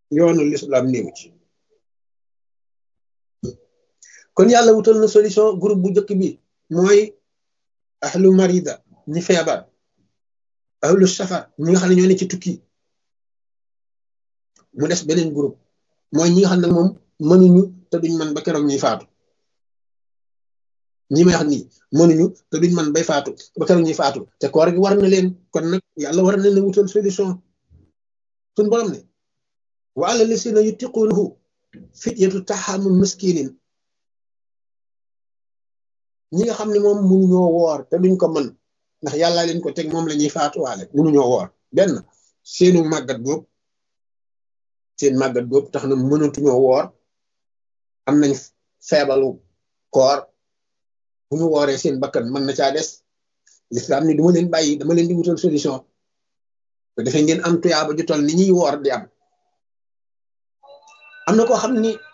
yoonu lislaam néew ci kon yàlla wutal na solution groupe bu njëkk bi mooy ahlu marida ñi feebar ahlu safar ñi nga xam ne ñoo ne ci tukki mu des beneen groupe mooy ñi nga xam ne moom mënuñu te duñ man ba keroog ñuy faatu ñi may wax nii mënuñu te duñ man bay faatu ba keroog ñuy faatu te koor gi war na leen kon nag yàlla war na leen wutal solution suñ borom ne wa ala lisina yutiqunahu fidyatu taxamu miskinin ñi nga xam ne moom mënuñoo woor te duñ ko mën ndax yàlla leen ko teg moom la ñuy faatuwaale mënuñoo woor benn seenu màggat boobu seen màggat boobu tax na mënatuñoo woor am nañ feebalu koor bu ñu wooree seen bakkan mën na caa des lislaam ni duma leen bàyyi dama leen di wutal solution te defee ngeen am tuyaaba ju toll ni ñuy woor di am am na koo xam ni